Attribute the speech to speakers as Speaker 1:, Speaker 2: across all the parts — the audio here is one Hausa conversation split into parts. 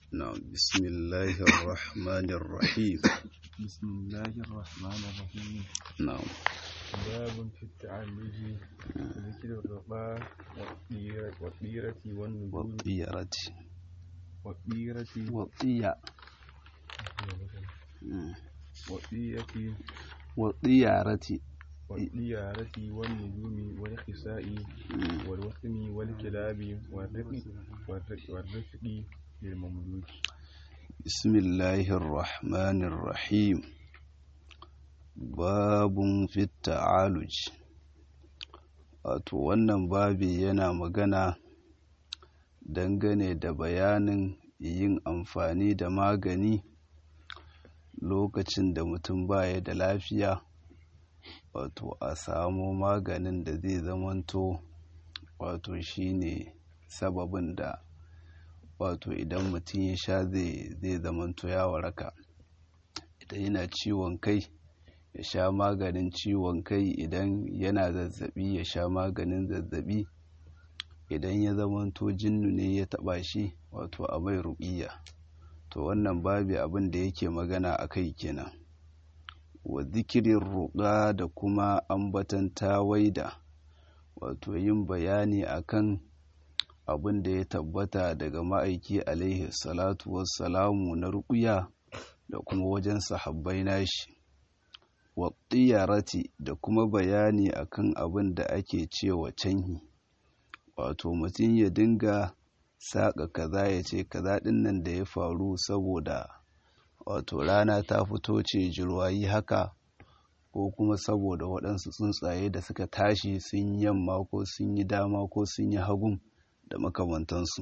Speaker 1: نعم بسم الله الرحمن الرحيم
Speaker 2: بسم الله الرحمن الرحيم
Speaker 1: نعم
Speaker 2: باب في التعلج ذكر الرقاء والطيرة والطيرة والنجوم
Speaker 1: والطيرة
Speaker 2: والطيرة
Speaker 1: والطية
Speaker 2: والطيرة
Speaker 1: والطيارة
Speaker 2: والطيارة والنجوم والخساء والوثم والكلاب والرفق والرفق والرفق للمملوك
Speaker 1: بسم الله الرحمن الرحيم باب في التعالج wato wannan babi yana magana dangane da bayanin yin amfani da magani lokacin da mutum baya da lafiya wato a samo maganin da zai zamanto wato shine sababin da wato idan mutum ya sha zai zamanto ya waraka idan yana ciwon kai ya sha maganin ciwon kai idan yana zazzabi ya sha maganin zazzabi idan ya zamanto jinnu ne ya taba shi wato a mai ruƙiya to wannan babi abin da yake magana a kai kenan wa zikirin ruƙa da kuma ambatan tawaida wato yin bayani akan abin da ya tabbata daga ma'aiki alaihi salatu wassalamu na ruƙuya da kuma wajen sahabbai nashi wa tsiyarati da kuma bayani akan abin da ake cewa canhi wato mutum ya dinga saƙa kaza ya ce kaza ɗin nan da ya faru saboda wato rana ta fito ce jirwayi haka ko kuma saboda waɗansu tsuntsaye da suka tashi sun yi yamma ko sun yi dama ko sun yi hagun da makamantansu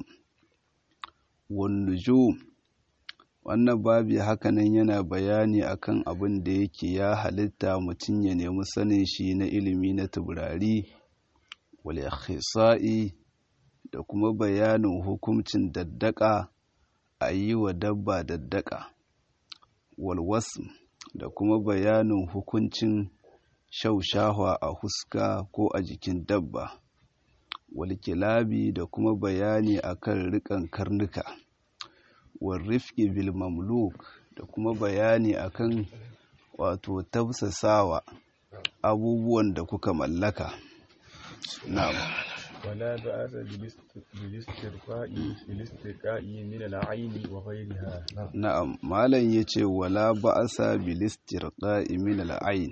Speaker 1: wannujo wannan babi hakanan yana bayani akan abin da yake ya halitta mutum ya nemi sanin shi na ilimi na taurari wal ikhisa'i da kuma bayanin hukuncin daddaka a yi wa dabba daddaka walwasu da kuma bayanin hukuncin shaushahwa a huska ko a jikin dabba walkilabi da kuma bayani akan rikan karnuka warrifki bil mamluk da kuma bayani akan wato tafsasawa abubuwan da kuka mallaka na'am
Speaker 2: ولا بأس بالاسترقاء بالاسترقاء من العين وغيرها
Speaker 1: na'am malam yace wala ba'asa bil istirqa'i min al ayn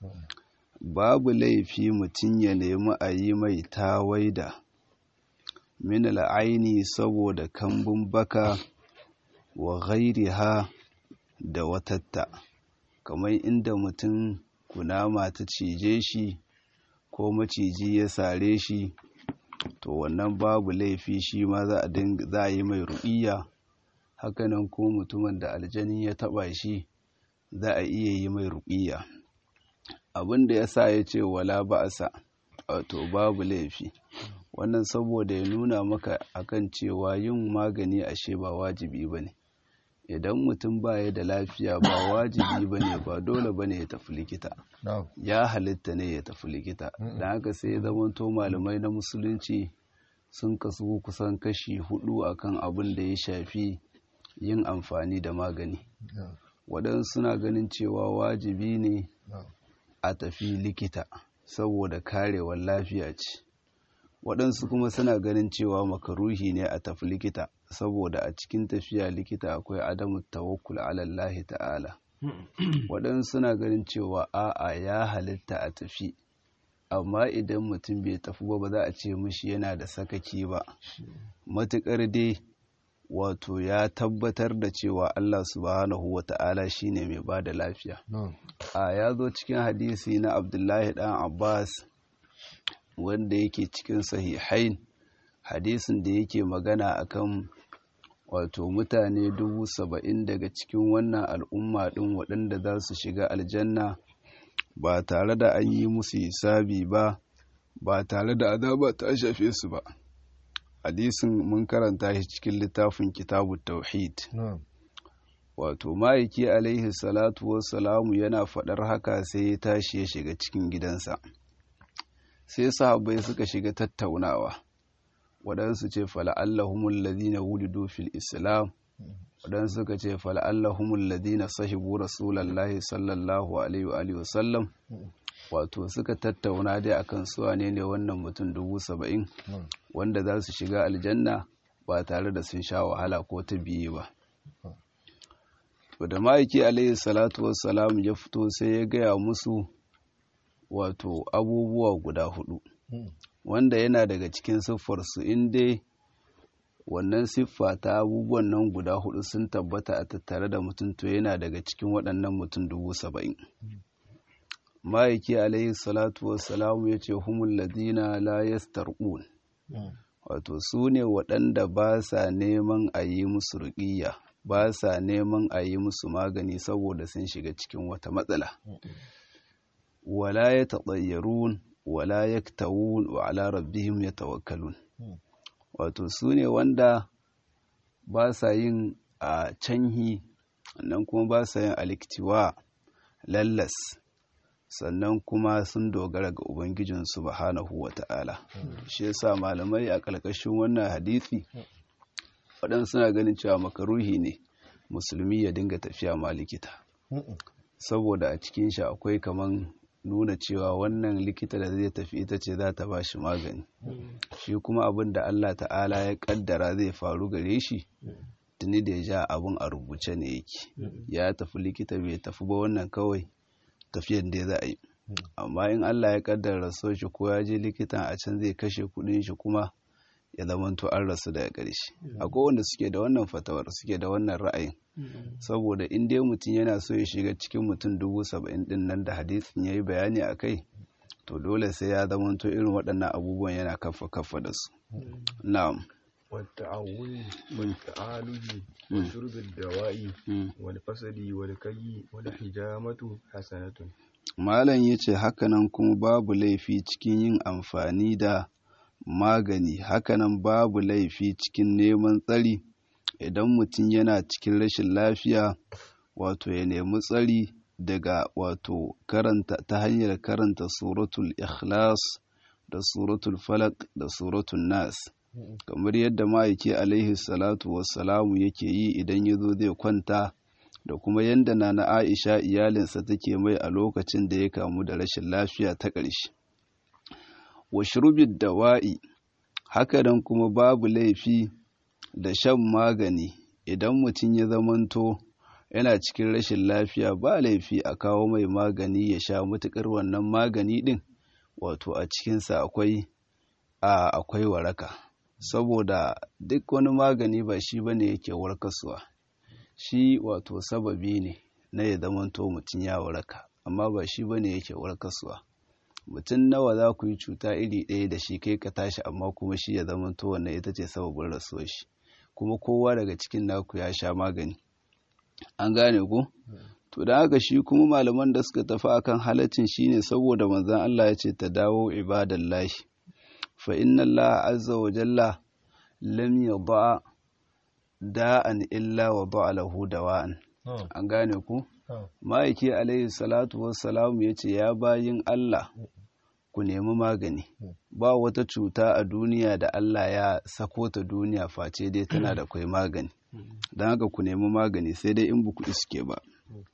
Speaker 1: babu laifi mutum ya nemi a yi mai tawaida min al aini saboda kambun baka wa ghairiha da watatta kamar inda mutum kunama ta cije shi ko maciji ya sare shi to wannan babu laifi shi ma za a yi mai ruƙiya hakanan ko mutumin da aljani ya taɓa shi za a iya yi mai ruƙiya abin da ya sa ya ce wala ba'asa wato babu laifi wannan saboda ya nuna maka akan cewa yin magani ashe ba wajibi ba ne idan mutum baya da lafiya ba wajibi ba ne ba dole ba ne ya tafi likita ya halitta ne ya tafi likita da haka sai ya zamanto malamai na musulunci sun kasu kusan kashi hudu akan abin da ya shafi yin amfani da magani waɗansu suna ganin cewa wajibi ne a tafi likita saboda karewar lafiya ce waɗansu kuma suna ganin cewa makaruhi ne a tafi likita saboda a cikin tafiya likita akwai adamu tawakkul alallahi ta'ala waɗansu suna ganin cewa a'a ya halitta a tafi amma idan mutum bai tafi ba ba za a ce mishi yana da sakaki ba matuƙar dai wato ya tabbatar da cewa Allah subhanahu wa ta'ala shine mai ba da lafiya a ya zo cikin hadisi na abdullahi ɗan abbas wanda yake cikin sahihain hadisin da yake magana akan wato mutane dubu saba'in daga cikin wannan al'umma ɗin waɗanda za su shiga aljanna ba tare da an yi musu hisabi ba ba tare da azaba ta shafe su ba hadisin mun karanta shi cikin littafin kitabu tauhid wato ma'aiki alaihi salatu wassalamu yana faɗar haka sai ya tashi ya shiga cikin gidansa sai sahabbai suka shiga tattaunawa waɗansu ce fala'allahumul ladina wulidu fil islam waɗansu suka ce fal'allahumul ladina sahibu rasulallahi sallallahu alaihi wa alihi wasallam wato suka tattauna dai akan su ne ne wannan mutum dubu saba'in wanda za su shiga aljanna ba tare da sun sha wahala ko ta biye ba to da ma'aiki alaihi salatu wassalam ya fito sai ya gaya musu wato abubuwa guda hudu wanda yana daga cikin siffarsu in dai wannan siffa ta abubuwan nan guda hudu sun tabbata a tattare da mutum to yana daga cikin waɗannan mutum dubu saba'in ma'aiki alaihi salatu wassalamu ya ce humul ladina la yastarqun wato su ne waɗanda ba sa neman a yi musu ruƙiyya ba sa neman a yi musu magani saboda sun shiga cikin wata matsala wala ya taɓayyarun wala ya tawun wa ala rabbihim ya tawakkalun wato su ne wanda ba sa yin a canhi nan kuma ba sa yin aliktiwa lallas sannan kuma sun dogara ga ubangijin subhanahu wa ta'ala shi yasa malamai a ƙarƙashin wannan hadisi waɗansu suna ganin cewa makaruhi ne musulmi ya dinga tafiya ma likita saboda a cikin shi akwai kaman nuna cewa wannan likita da zai tafi ita ce za ta ba shi magani shi kuma abin da Allah ta'ala ya kaddara zai faru gare shi tuni da ya ja abin a rubuce ne yake ya tafi likita bai tafi ba wannan kawai tafiyan da za a yi amma in Allah ya kaddara raso shi ko ya je likitan a can zai kashe kudin shi kuma ya zamanto an rasu daga ƙarshe akwai wanda suke da wannan fatawar suke da wannan ra'ayin saboda in dai mutum yana so ya shiga cikin mutum dubu saba'in din nan da hadisin ya yi bayani a kai to dole sai ya zamanto irin waɗannan abubuwan yana kafa kafa da su na'am
Speaker 2: والتعوذ والتعالج وشرب الدواء والفسد والكي والحجامة حسنة
Speaker 1: malam yace hakanan kuma babu laifi cikin yin amfani da magani hakanan babu laifi cikin neman tsari idan mutum yana cikin rashin lafiya wato ya nemi tsari daga wato karanta ta hanyar karanta suratul ikhlas da suratul falak da suratul nas kamar yadda ma'aiki alaihi salatu wassalamu yake yi idan ya zo zai kwanta da kuma yadda na na aisha iyalinsa take mai a lokacin da ya kamu da rashin lafiya ta ƙarshe wa shurbid dawa'i haka nan kuma babu laifi da shan magani idan mutum ya zamanto yana cikin rashin lafiya ba laifi a kawo mai magani ya sha matuƙar wannan magani ɗin wato a cikinsa akwai a akwai waraka saboda duk wani magani ba shi bane yake warkaswa shi wato sababi ne na ya zamanto mutum ya waraka amma ba shi bane yake warkaswa mutum nawa za ku yi cuta iri ɗaya da shi kai ka tashi amma kuma shi ya zamanto wannan ita ce sababin rasuwar shi kuma kowa daga cikin naku ya sha magani an gane ku to da haka shi kuma malaman da suka tafi akan halaccin shine saboda manzon Allah ya ce ta dawo ibadallahi fa inna Allah azza wa jalla lam yada da'an illa wa da'a lahu dawa'an an gane ku ma'aiki alaihi salatu wassalamu ya ce ya bayin Allah ku nemi magani ba wata cuta a duniya da Allah ya sako ta duniya face dai tana da kwai magani don haka ku nemi magani sai dai in buku iske ba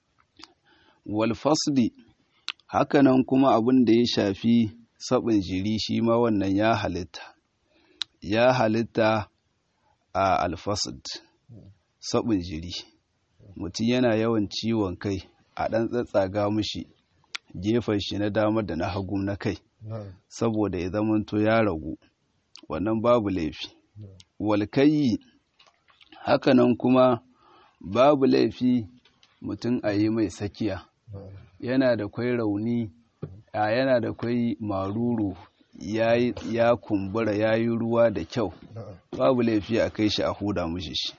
Speaker 1: wal fasdi hakanan kuma abin da ya shafi sabin jiri shi ma wannan ya halitta ya halitta a alfasd sabin jiri mutum yana yawan ciwon kai a ɗan tsatsaga mushi gefen shi na dama da na hagu na kai saboda ya zamanto ya ragu wannan babu laifi walkayi hakanan kuma babu laifi mutum a yi mai sakiya yana da kwai rauni a yana da kwai maruru ya kumbura ya yi ruwa da kyau babu laifi a kai shi a huda mushi shi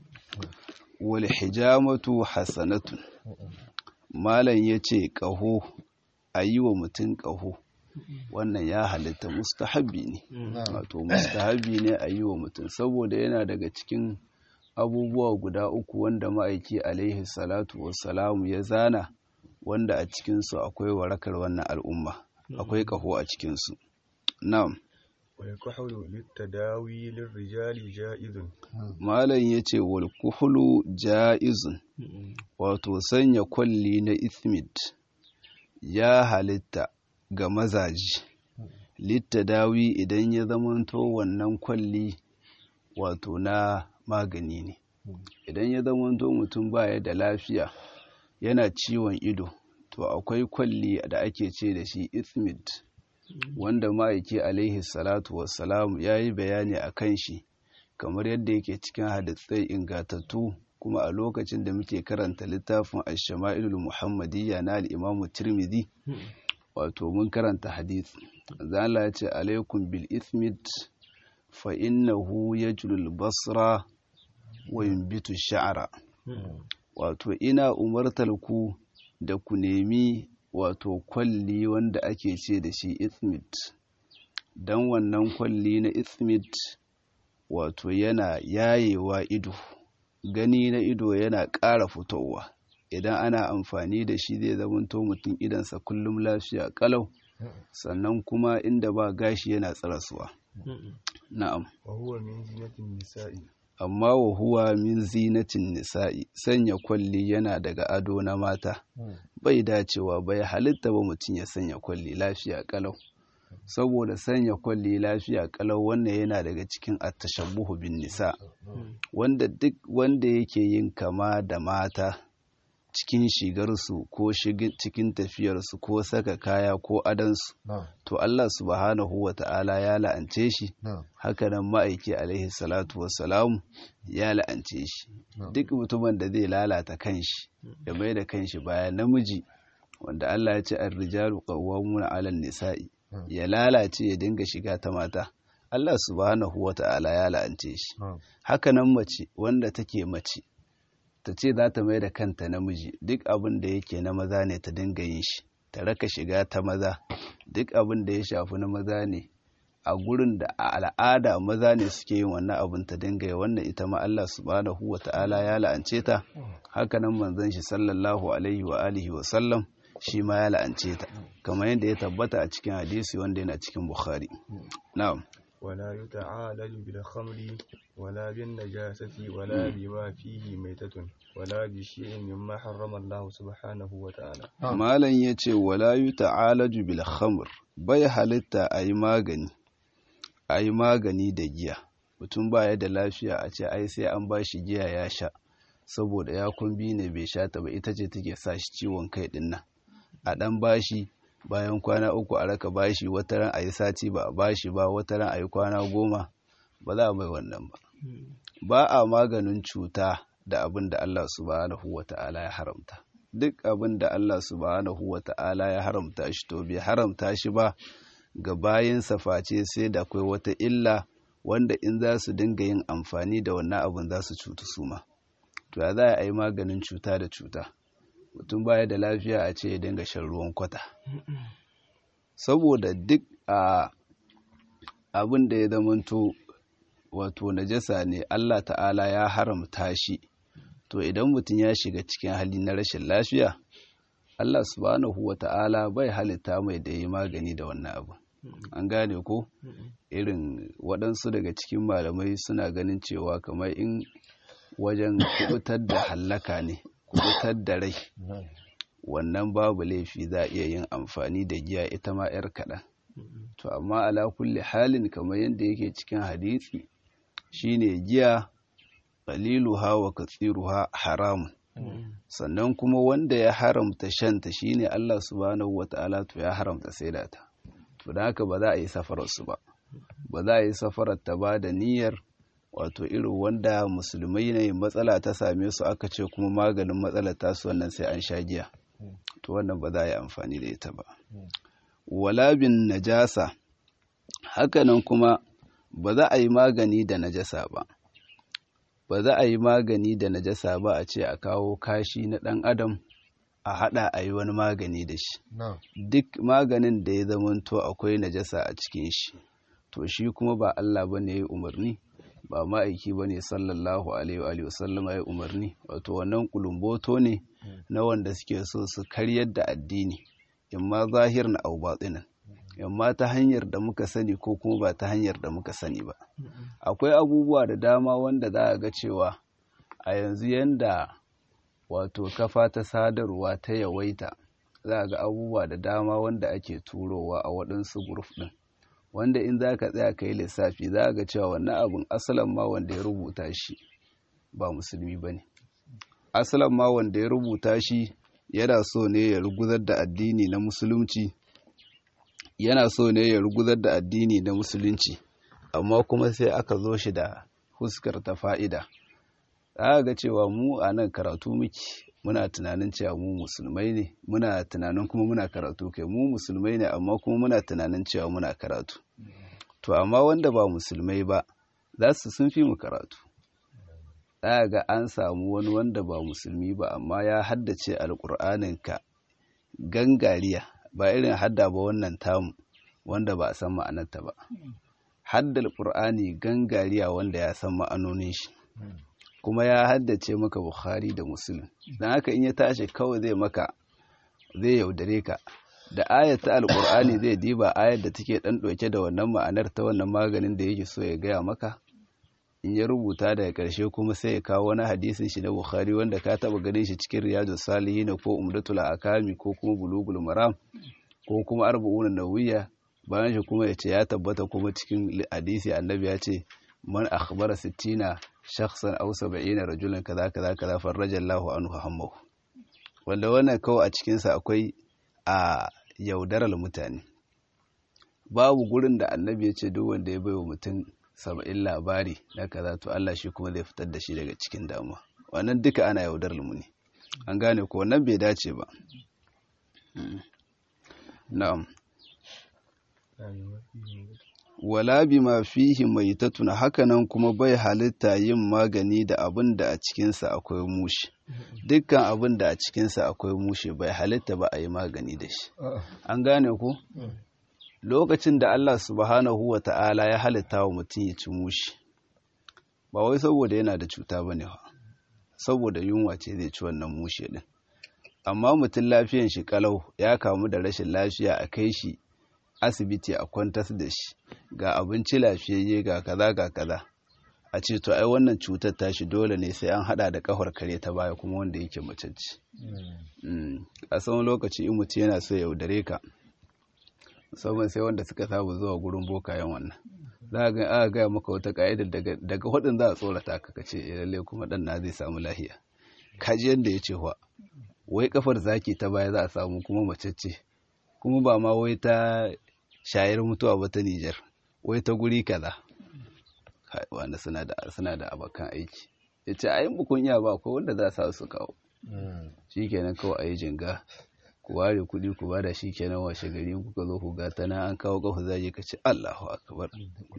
Speaker 1: wal hijamatu hasanatun malam ya ce ƙaho a yi wa mutum ƙaho wannan ya halitta mustahabi ne wato mustahabi ne a yi wa mutum saboda yana daga cikin abubuwa guda uku wanda ma'aiki alaihi salatu wassalamu ya zana wanda a cikinsu akwai warakar wannan al'umma akwai ƙaho a cikinsu na'am
Speaker 2: والكحل للتداوي للرجال جائز
Speaker 1: malam ya ce wal kuhulu ja'izun wato sanya kwalli na ithmid ya halitta ga mazaji littadawi idan ya zamanto wannan kwalli wato na magani ne idan ya zamanto mutum baya da lafiya yana ciwon ido to akwai kwalli da ake ce da shi ithmid wanda ma'aiki alaihi salatu wassalamu ya yi bayani a kan shi kamar yadda yake cikin hadisai ingatattu kuma a lokacin da muke karanta littafin ash-shama'ilul muhammadiyya na al-imamu tirmidhi wato mun karanta hadisi zala ya ce alaikum bil ithmid fa innahu yajlul basra wa yunbitu sha'ra wato ina umartar ku da ku nemi wato kwalli wanda ake ce da shi ithmid dan wannan kwalli na ithmid wato yana yayewa ido gani na ido yana ƙara fitowa idan ana amfani da shi zai zamanto mutum idansa kullum lafiya kalau sannan kuma inda ba gashi yana tsarasuwa na'am
Speaker 2: وهو من زينة النساء
Speaker 1: amma wa huwa min zinatin nisa'i sanya kwalli yana daga ado na mata bai dacewa bai halitta ba mutum ya sanya kwalli lafiya kalau saboda sanya kwalli lafiya kalau wannan yana daga cikin attashabbuhu bin nisa wanda duk wanda yake yin kama da mata cikin shigarsu ko cikin tafiyarsu ko saka kaya ko adansu to Allah subhanahu wa ta'ala ya la'ance shi hakanan ma'aiki alaihi salatu wassalamu ya la'ance shi duk mutumin da zai lalata kanshi ya mai da kanshi baya namiji wanda Allah ya ce ar-rijalu qawwamuna 'alan nisa'i ya lalace ya dinga shiga ta mata Allah subhanahu wa ta'ala ya la'ance shi hakanan mace wanda take mace ta ce za ta mai da kanta namiji duk abin da yake na maza ne ta dinga yin shi ta raka shiga ta maza duk abin da ya shafi na maza ne a gurin da a al'ada maza ne suke yin wannan abin ta dinga yi wannan ita ma Allah subhanahu wa ta'ala ya la'ance ta hakanan manzon shi sallallahu alaihi wa alihi wa sallam shi ma ya la'ance ta kamar yadda ya tabbata a cikin hadisi wanda yana cikin bukhari na'am
Speaker 2: ولا يتعالج بالخمر ولا بالنجاسة ولا بما فيه ميتة ولا بشيء مما حرم الله سبحانه وتعالى
Speaker 1: malam ya ce wala yi ta'alaju bil khamr bai halitta a yi magani a yi magani da giya mutum baya da lafiya a ce ai sai an ba shi giya ya sha saboda ya kumbi ne bai sha ta ba ita ce take sa shi ciwon kai din nan a dan bashi bayan kwana uku a raka bashi wata ran a yi sati ba a bashi ba wata ran a yi kwana goma ba za a mai wannan ba ba a maganin cuta da abin da Allah subhanahu wa ta'ala ya haramta duk abin da Allah subhanahu wa ta'ala ya haramta shi to bai haramta shi ba ga bayansa face sai da akwai wata illa wanda in za su dinga yin amfani da wannan abin za su cutu su ma to ya za a yi maganin cuta da cuta mutum baya da lafiya a ce ya dinga shan ruwan kwata saboda duk a abin da ya zamanto wato najasa ne Allah ta'ala ya haramta shi to idan mutum ya shiga cikin hali na rashin lafiya Allah subhanahu wa ta'ala bai halitta mai da yi magani da wannan abu an gane ko irin waɗansu daga cikin malamai suna ganin cewa kamar in wajen kubutar da hallaka ne kubutar da rai wannan babu laifi za a iya yin amfani da giya ita ma 'yar kaɗan to amma ala kulli halin kamar yadda yake cikin hadisi shine giya qaliluha wa katsiruha haramun sannan kuma wanda ya haramta shanta shine Allah subhanahu wata'ala to ya haramta saida ta to da haka ba za a yi safarar su ba ba za a yi safarar ta ba da niyyar wato irin wanda musulmai ne matsala ta same su aka ce kuma maganin matsalar tasu wannan sai an sha giya to wannan ba za a yi amfani da ita ba wala bin najasa hakanan kuma ba za a yi magani da najasa ba ba za a yi magani da najasa ba a ce a kawo kashi na ɗan adam a haɗa a yi wani magani da shi duk maganin da ya zamanto akwai najasa a cikin shi to shi kuma ba Allah ba ne ya umarni ba ma'aiki ba ne sallallahu alaihi wa sallam ya umarni wato wannan kulumboto ne na wanda suke so su karyar da addini in ma zahir na au batsinan yamma ta hanyar da muka sani ko kuma ba ta hanyar da muka sani ba akwai abubuwa da dama wanda za a ga cewa a yanzu yanda wato kafa ta sadarwa ta yawaita za a ga abubuwa da dama wanda ake turowa a waɗansu guruf ɗin wanda in za ka tsaya ka yi lissafi za a ga cewa wannan abin asalin ma wanda ya rubuta shi ba musulmi ba ne asalin ma wanda ya rubuta shi yana so ne ya ruguzar da addini na musulunci yana so ne ya ruguzar da addini na musulunci amma kuma sai aka zo shi da huskar ta fa'ida za ga cewa mu a nan karatu muke muna tunanin cewa mu musulmai ne muna tunanin kuma muna karatu kai mu musulmai ne amma kuma muna tunanin cewa muna karatu to amma wanda ba musulmai ba za su sun fi mu karatu za ga an samu wani wanda ba musulmi ba amma ya haddace alƙur'aninka gangariya ba irin hadda ba wannan tamu wanda ba a san ma'anarta ba haddal ƙur'ani gangariya wanda ya san ma'anonin shi kuma ya haddace maka bukhari da muslim don haka in ya tashi kawai zai maka zai yaudare ka da ayat ta alƙur'ani zai diba ayat da take ɗan ɗauke da wannan ma'anar ta wannan maganin da yake so ya gaya maka in ya rubuta daga ƙarshe kuma sai ya kawo wani hadisin shi na bukhari wanda ka taɓa ganin shi cikin riyadu salihin ko umdatul akami ko kuma bulugul maram ko kuma arba'un nawiyya bayan shi kuma ya ce ya tabbata kuma cikin hadisi annabi ya ce man akhbara sittina shakhsan aw sab'ina rajulan kaza kaza kaza farrajallahu anhu hammahu wanda wannan kawai a cikin sa akwai a yaudarar mutane babu gurin da annabi ya ce duk wanda ya baiwa mutum saba'in labari na kaza to Allah shi kuma zai fitar da shi daga cikin damuwa wannan duka ana yaudarar mu ne an gane ko wannan bai dace ba na'am wala bima fihi maitatun hakanan kuma bai halitta yin magani da abin da a cikinsa akwai mushi dukkan abin da a cikinsa akwai mushi bai halitta ba a yi magani da shi an gane ku lokacin da Allah subhanahu wa ta'ala ya halitta wa mutum ya ci mushi ba wai saboda yana da cuta ba ne saboda yunwa ce zai ci wannan mushe din amma mutum lafiyan shi kalau ya kamu da rashin lafiya a kai shi asibiti a kwantas da shi ga abinci lafiyayye ga kaza ga kaza a ce to ai wannan cutar tashi dole ne sai an hada da kafar kare ta baya kuma wanda yake macece a tsawon lokaci in mutum yana so ya yaudare ka musamman sai wanda suka saba zuwa gurin bokayen wannan za a ga aka gaya maka wata ka'ida daga hudun za a tsorata ka kace lalle kuma dan na zai samu lahiya kaji yanda ya ce wa wai kafar zaki ta baya za a samu kuma macece kuma ba ma wai ta shayar mutuwa ba ta Nijar wai ta guri kaza wanda suna da suna da abakan aiki yace ayin bukun iya ba ko wanda za su su kawo shikenan kawai ayi jinga ku ware kuɗi ku bada shikenan washe gari kuka zo ku ga tana an kawo kafa zai ka ce Allahu akbar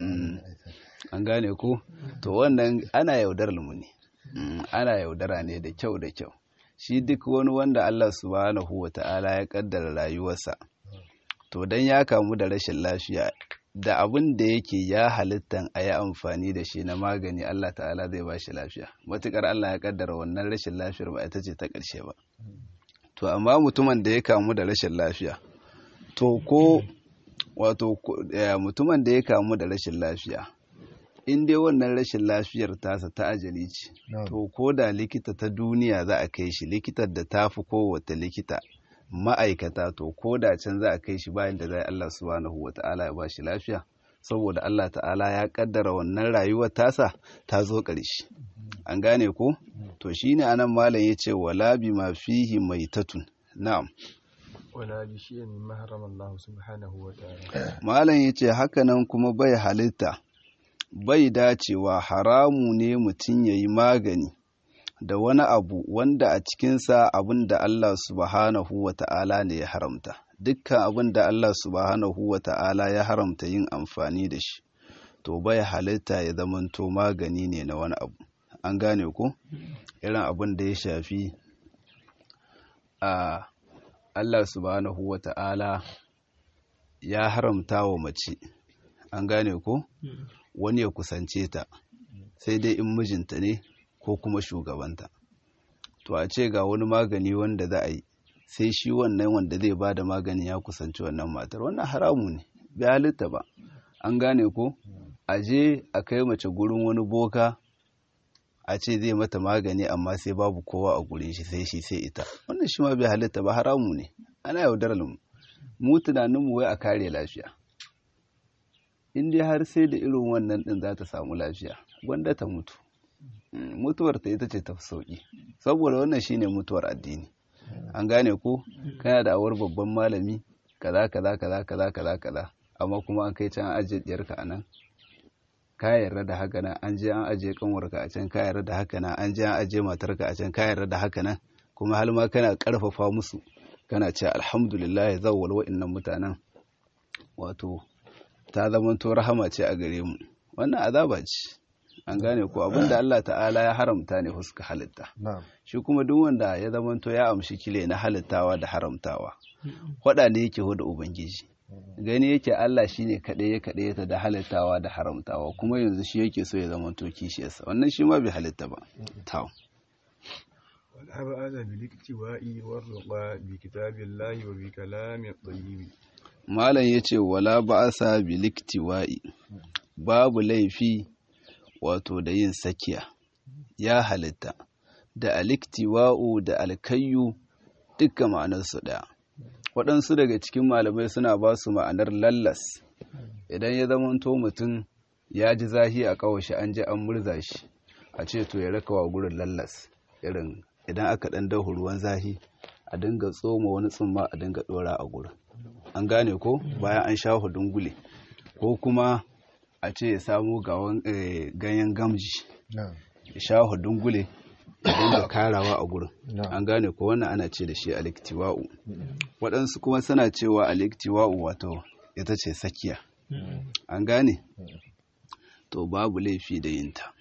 Speaker 1: an gane ku to wannan ana yaudarar mu ne ana yaudara ne da kyau da kyau shi duk wani wanda Allah subhanahu wata'ala ya kaddara rayuwarsa to dan ya kamu da rashin lafiya da abin da yake ya halittan a yi amfani da shi na magani Allah ta'ala zai ba shi lafiya matukar Allah ya kaddara wannan rashin lafiyar ba ita ce ta ƙarshe ba to amma mutumin da ya kamu da rashin lafiya to ko wato mutumin da ya kamu da rashin lafiya in dai wannan rashin lafiyar tasa ta ajali ce to ko da likita ta duniya za a kai shi likitar da ta fi kowace likita ma'aikata to ko da can za a kai shi bayan da zai Allah subhanahu wa ta'ala ya ba shi lafiya saboda Allah ta'ala ya kaddara wannan rayuwar tasa ta zo ƙarshe an gane ko to shine anan malam yace wala bima fihi maitatun na'am
Speaker 2: wala bi shay'in mimma harrama Allah subhanahu wa ta'ala
Speaker 1: malam yace haka nan kuma bai halitta bai dacewa haramu ne mutum yayi magani da wani abu wanda a cikinsa abin da Allah subhanahu wa ta'ala ne ya haramta dukkan abin da Allah subhanahu wa ta'ala ya haramta yin amfani da shi to bai halitta ya zamanto magani ne na wani abu an gane ko irin abin da ya shafi a Allah subhanahu wa ta'ala ya haramta wa mace an gane ko wani ya kusance ta sai dai in mijinta ne ko kuma shugabanta to a ce ga wani magani wanda za a yi sai shi wannan wanda zai ba da magani ya kusanci wannan matar wannan haramu ne bai halitta ba an gane ko a je a kai mace gurin wani boka a ce zai mata magani amma sai babu kowa a gurin shi sai shi sai ita wannan shi ma bai halitta ba haramu ne ana yaudarar mu mu tunanin mu wai a kare lafiya in dai har sai da irin wannan din za ta samu lafiya gwanda ta mutu mutuwar ta ita ce ta fi sauki saboda wannan shine mutuwar addini an gane ko kana da awar babban malami kaza kaza kaza kaza kaza kaza amma kuma an kai can an ajiye diyarka a nan ka yarda da haka nan an je an ajiye kanwarka a can ka yarda da haka nan an je an ajiye matarka a can ka yarda da haka nan kuma har ma kana karfafa musu kana ce alhamdulillah zawwal wa'annan mutanen wato ta zamanto rahama ce a gare mu wannan azaba ce an gane ko abinda Allah ta'ala ya haramta ne huska halitta shi kuma duk wanda ya zamanto ya amshi kile na halittawa da haramtawa hwada ne yake da ubangiji gani yake Allah shine kaɗai ya kaɗai ta da halittawa da haramtawa kuma yanzu shi yake so ya zamanto kishiyarsa wannan shi ma bai halitta ba taw
Speaker 2: ولا بأس بالاكتواء والرقى بكتاب الله وبكلام الطيب
Speaker 1: malam yace wala ba'asa biliktiwa'i babu laifi wato da yin sakiya ya halitta da aliktiwa'u da alkayyu dukkan ma'anarsu ɗaya waɗansu daga cikin malamai suna ba su ma'anar lallas idan ya zamanto mutum ya ji zahi a kawashi an ji an murza shi a ce to ya raka wa gurin lallas irin idan aka ɗan dahu ruwan zahi a dinga tsoma wani tsumma a dinga ɗora a gurin an gane ko bayan an sha dungule ko kuma a ce ya samu ganyen gamji ya sha dungule ya dinga karawa a gurin an gane ko wannan ana ce da shi aliktiwa'u waɗansu kuma suna cewa aliktiwa'u wato ita ce sakiya an gane to babu laifi da yinta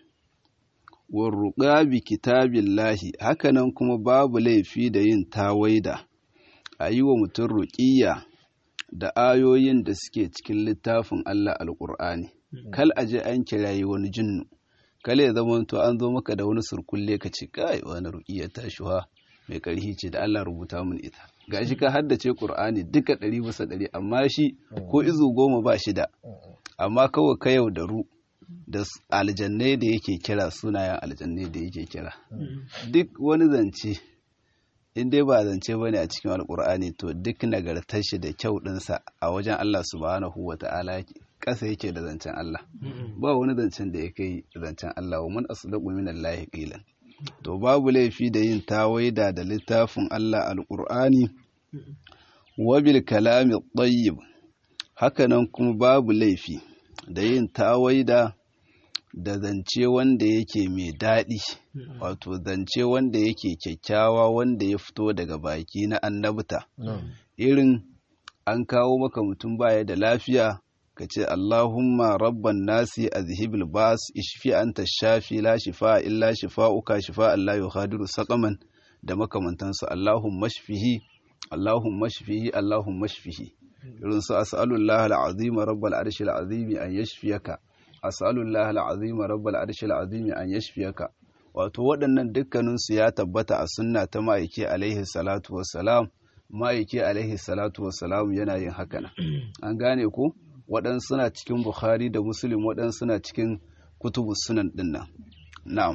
Speaker 1: warruƙa bi kitabillahi hakanan kuma babu laifi da yin tawaida a yi wa mutum ruƙiyya da ayoyin da suke cikin littafin Allah alƙur'ani kal aje an kirayi wani jinnu kale ya zama to an zo maka da wani surkulle ka ce kai wani ruƙiyya ta shuha mai ƙarfi ce da Allah rubuta mun ita gashi ka haddace Qur'ani duka ɗari bisa ɗari amma shi ko izu goma ba shida amma kawai ka yau da ru da aljannai da yake kira sunayen aljannai da yake kira duk wani zance in dai ba zance bane a cikin alkur'ani to duk nagartar shi da kyau ɗinsa a wajen Allah subhanahu wa ta'ala ƙasa yake da zancen Allah ba wani zancen da ya kai zancen Allah wa man asdaqu min Allah qilan to babu laifi da yin tawaida da littafin Allah alkur'ani wa bil kalami tayyib hakanan kuma babu laifi da yin tawaida da zance wanda yake mai daɗi wato zance wanda yake kyakkyawa wanda ya fito daga baki na annabta irin an kawo maka mutum baya da lafiya ka ce Allahumma rabban nasi azhibil bas ishfi anta shafi la shifa illa shifa'uka shifa Allah yughadiru saqaman da makamantansu Allahumma shfihi Allahumma shfihi Allahumma shfihi irin su as'alullah al'azim rabbal arshil azim an yashfiyaka as'alullah al'azim rabbal arshil azim an yashfiyaka wato waɗannan dukkanin su ya tabbata a sunna ta ma'aiki alaihi salatu wassalam ma'aiki alaihi salatu wassalam yana yin haka nan an gane ko waɗansu suna cikin bukhari da muslim waɗansu suna cikin kutubu sunan dinnan na'am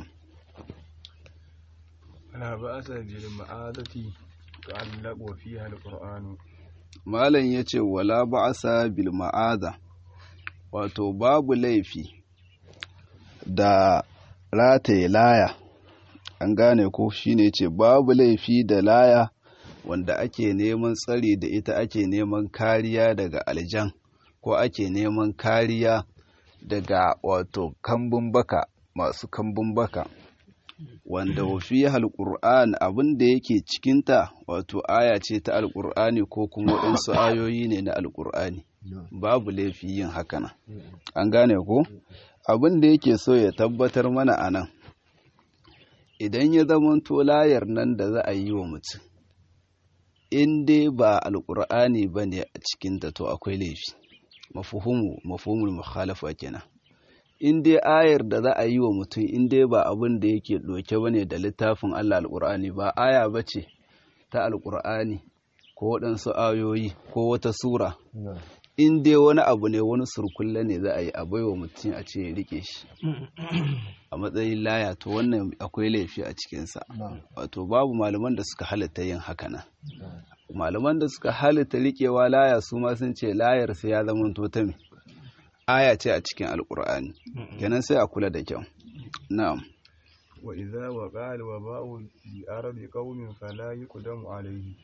Speaker 2: لا بأس بالمعادة تعلق فيها القرآن
Speaker 1: malam ya ce wala ba'asa bil ma'aza wato babu laifi da rataye laya an gane ko shine ce babu laifi da laya wanda ake neman tsari da ita ake neman kariya daga aljan ko ake neman kariya daga wato kambun baka masu kambun baka wanda wafi alƙur'an abin da yake cikinta wato aya ce ta alƙur'ani ko kuma waɗansu ayoyi ne na alƙur'ani babu laifi yin hakana an gane ko abin da yake so ya tabbatar mana a nan idan ya zamanto layar nan da za a yi wa mutum in dai ba alƙur'ani ba ne a cikinta to akwai laifi mafuhumu mafhumul mukhalafa kenan in dai ayar da za a yi wa mutum in dai ba abin da yake ɗauke ba ne da littafin Allah alƙur'ani ba aya ba ce ta alƙur'ani ko waɗansu ayoyi ko wata sura in dai wani abu ne wani surkulle ne za a yi a baiwa mutum a ce ya rike shi a matsayin laya to wannan akwai laifi a cikinsa wato babu malaman da suka halitta yin haka nan malaman da suka halitta rikewa laya su ma sun ce layar sai ya zama ta me aya ce a cikin alkur'ani kenan sai a kula da kyau na'am
Speaker 2: wa idza waqa al-waba'u bi ardi qaumin fala yuqdamu alayhi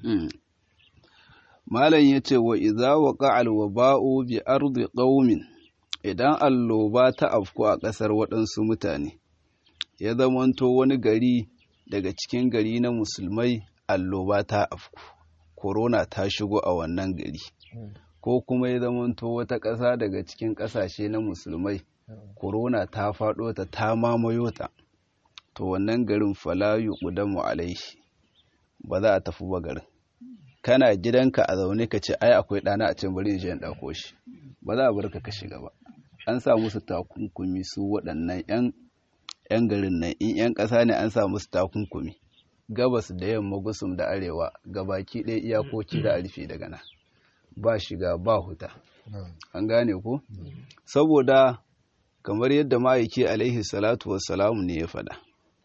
Speaker 1: malam yace wa idza waqa al-waba'u bi ardi qaumin idan alloba ta afku a ƙasar waɗansu mutane ya zamanto wani gari daga cikin gari na musulmai alloba ta afku korona ta shigo a wannan gari ko kuma ya zamanto wata ƙasa daga cikin ƙasashe na musulmai korona ta faɗo ta ta mamayo ta to wannan garin falayu ƙudamu alaihi ba za a tafi ba garin kana gidanka a zaune ka ce ai akwai ɗana a can bari in je in ɗauko shi ba za a bar ka ka shiga ba an sa musu takunkumi su waɗannan 'yan garin nan in 'yan ƙasa ne an sa musu takunkumi gabas da yamma gusum da arewa gabaki ɗaya iyakoki da rufe daga nan ba shiga ba huta an gane ko saboda kamar yadda ma'aiki alaihi salatu wassalamu ne ya faɗa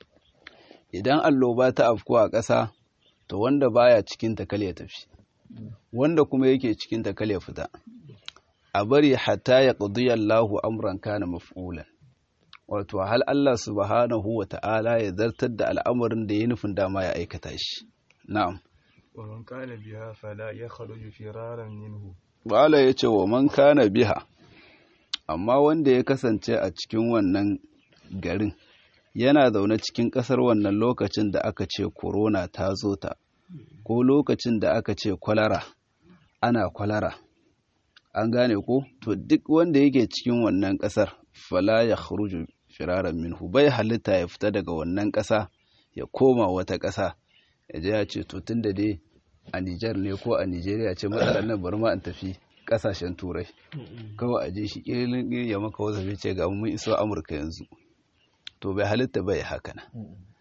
Speaker 1: idan alloba ta afku a ƙasa to wanda baya cikin ta ya tafi wanda kuma yake cikin ta ya fita a bari hatta ya ƙudiya Allahu amran kana maf'ulan wato hal Allah subhanahu wa ta'ala ya zartar da al'amarin da ya nufin dama ya aikata shi na'am
Speaker 2: wa man kana biha fala yakhruju firaran minhu
Speaker 1: bala yace wa man kana biha amma wanda ya kasance a cikin wannan garin yana zaune cikin ƙasar wannan lokacin da aka ce corona ta zo ta ko lokacin da aka ce kwalara ana kwalara an gane ko to duk wanda yake cikin wannan ƙasar fala ya kharuju firaran minhu bai halitta ya fita daga wannan ƙasa ya koma wata ƙasa ya je ya ce to tun da dai a Nijar ne ko a Nijeriya ce matsalar nan bari ma in tafi ƙasashen turai kawai a je shi ƙirin ya maka wasu ce ga mun iso Amurka yanzu to bai halitta bai haka nan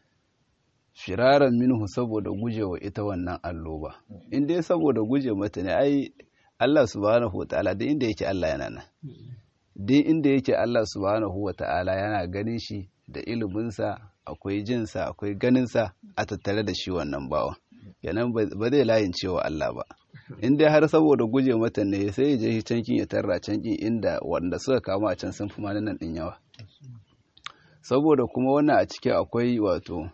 Speaker 1: firaran minhu saboda gujewa ita wannan alloba in dai saboda guje mata ne ai Allah subhanahu wataala duk inda yake Allah yana nan duk inda yake Allah subhanahu wataala yana ganin shi da iliminsa akwai jinsa akwai ganinsa a tattare da shi wannan bawan kenan ba zai layin cewa Allah ba in dai har saboda guje mata ne sai ya je shi cankin ya tarra cankin inda wanda suka kama a can sun fi nan din yawa saboda kuma wannan a ciki akwai wato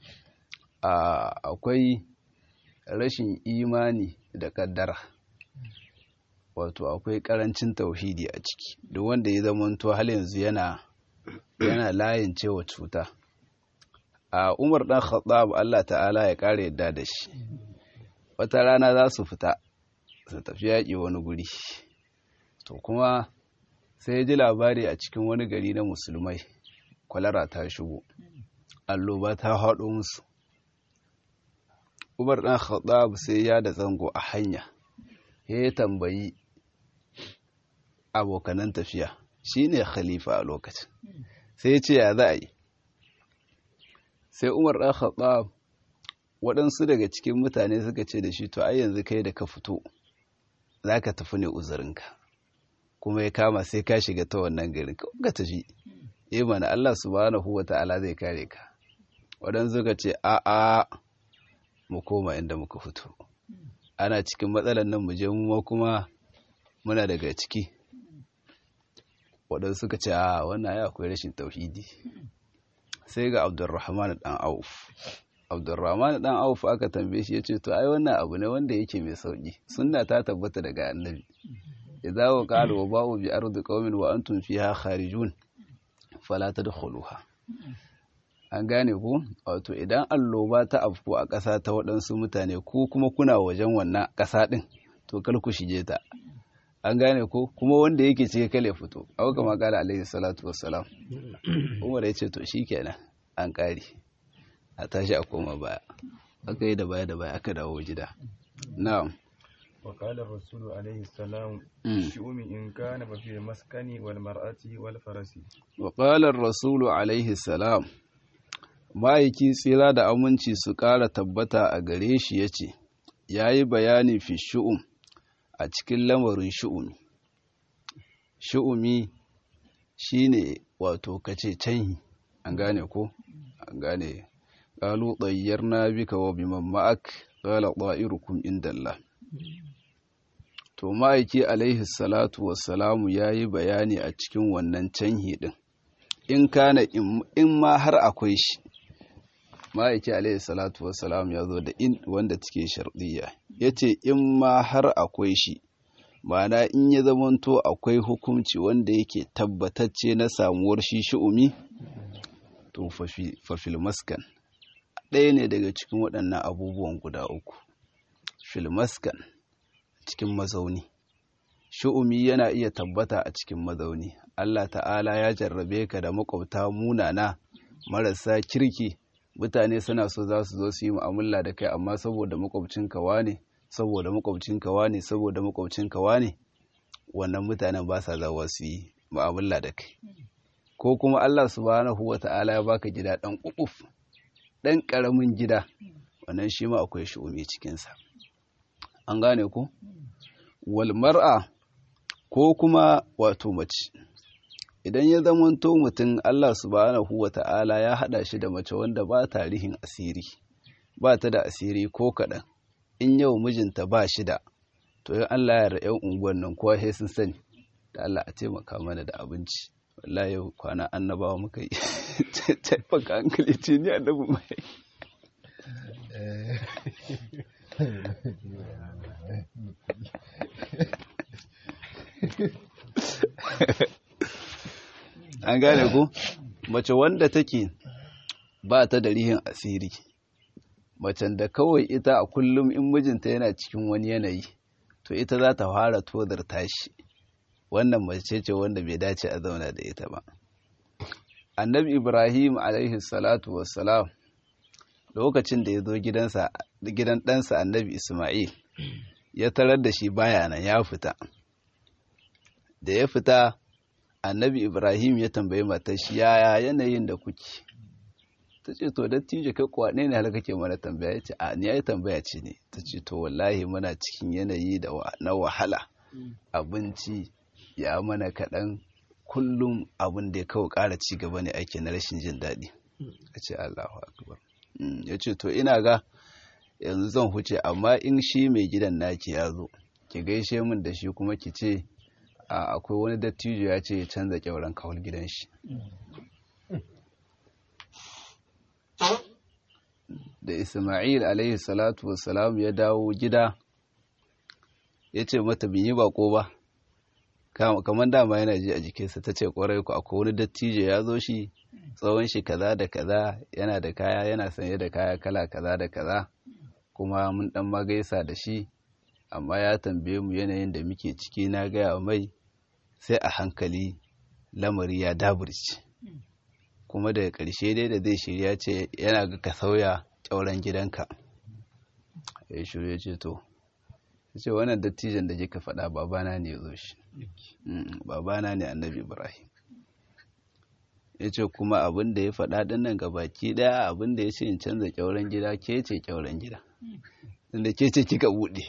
Speaker 1: akwai rashin imani da kaddara wato akwai karancin tauhidi a ciki duk wanda ya zamanto hal yanzu yana yana layin cewa cuta a umar dan khattab Allah ta'ala ya kare yadda da shi wata rana za su fita su tafi yaƙi wani guri to kuma sai ya ji labari a cikin wani gari na musulmai kwalara ta shigo alloba ta haɗo musu umar ɗan khattab sai ya da zango a hanya ya tambayi abokanan tafiya shine khalifa a lokacin sai ya ce ya za a yi sai umar ɗan khattab waɗansu daga cikin mutane suka ce da shi to ai yanzu kai da ka fito za ka tafi ne uzurinka kuma ya kama sai ka shiga ta wannan garin ka tafi yi mana Allah subhanahu wa ta'ala zai kare ka waɗansu ka ce a a mu koma inda muka fito ana cikin matsalar nan mu je mu kuma muna daga ciki waɗansu ka ce a wannan ya akwai rashin tauhidi sai ga abdurrahman dan auf abdurrahman dan auf aka tambaye shi yace to ai wannan abu ne wanda yake mai sauki sunna ta tabbata daga annabi idza waqala wa ba'u bi ardi qaumin wa antum fiha kharijun fala tadkhuluha an gane ku wato idan alloba ta afku a ƙasa ta waɗansu mutane ko kuma kuna wajen wannan ƙasa ɗin to kar ku shige ta an gane ko kuma wanda yake cike kale fito abu kama kala alaihi salatu wassalam umar ya ce to shikenan an ƙare a tashi a koma baya aka yi da baya da baya aka dawo gida na'am
Speaker 2: وقال الرسول عليه السلام الشؤم إن كان ففي المسكن والمرأة والفرس
Speaker 1: وقال الرسول عليه السلام ma'aiki tsira da aminci su ƙara tabbata a gare shi ya ce ya yi bayani fi shu'um a cikin lamarin shu'umi shu'umi shine wato kace canhi an gane ko an gane qalu tayyarna bika wa biman ma'ak qala ta'irukum indallah to ma'aiki alaihi salatu wassalamu yayi bayani a cikin wannan canhi din in kana in ma har akwai shi ma'aiki alaihi salatu wassalam ya zo da in wanda take sharɗiyya ya ce in ma har akwai shi ma'ana in ya zamanto akwai hukunci wanda yake tabbatacce na samuwar shi shi'umi to fafil maskan ɗaya ne daga cikin waɗannan abubuwan guda uku filmaskan cikin mazauni shi'umi yana iya tabbata a cikin mazauni Allah ta'ala ya jarrabe ka da makwabta munana marasa kirki mutane suna so za su zo su yi mu'amala da kai amma saboda makwabcinka wane saboda makwabcinka wane saboda makwabcinka wane wannan mutanen ba sa zawa su yi mu'amala da kai ko kuma Allah subhanahu wata'ala ya baka gida dan kukuf dan karamin gida wannan shi ma akwai shi'umi cikin sa an gane ku wal mar'a ko kuma wato mace idan ya zamanto mutum Allah subhanahu wa ta'ala ya haɗa shi da mace wanda ba tarihin asiri ba ta da asiri ko kaɗan in yau mijinta ba shi da to yin Allah ya ra'yan unguwan nan kowa sai sun sani da Allah a taimaka mana da abinci wallahi yau kwana annabawa muka yi taifaka hankali ce ni annabi mai an gane ku mace wanda take ba ta da rihin asiri macen da kawai ita a kullum in mijinta yana cikin wani yanayi to ita za ta fara tozar tashi wannan mace ce wanda bai dace a zauna da ita ba annabi ibrahim alaihi salatu wassalam lokacin da ya zo gidan ɗansa annabi ismail ya tarar da shi baya nan ya fita da ya fita annabi ibrahim ya tambayi matar shi yaya yanayin da kuke ta ce to dattijo kai kuwa ne har kake mana tambaya ya ce a ni yayi tambaya ce ne ta ce to wallahi muna cikin yanayi da na wahala abinci ya mana kaɗan kullum abin da ya kawo ƙara ci gaba ne ake na rashin jin daɗi a ce allahu akbar ya ce to ina ga yanzu zan huce amma in shi mai gidan naki ya zo ki gaishe min da shi kuma ki ce akwai wani dattijo ya ce ya canza kyauran kawal gidan shi da isma'il alaihi salatu wassalam ya dawo gida ya ce mata bin yi bako ba kamar dama yana ji a jikinsa ta ce kwarai ku akwai wani dattijo ya zo shi tsawon shi kaza da kaza yana da kaya yana sanye da kaya kala kaza da kaza kuma mun dan magaisa da shi amma ya tambaye mu yanayin da muke ciki na gaya mai sai a hankali lamari ya daburci kuma daga ƙarshe dai da zai shirya ce yana ga ka sauya ƙyauren gidanka ya shirya ce to ya ce wannan dattijan da ka faɗa babana ne ya zo shi babana ne annabi ibrahim ya ce kuma abin da ya faɗa ɗin nan baki ɗaya abin da ya ce in canza ƙyauren gida ke ce ƙyauren gida inda ke ce kika buɗe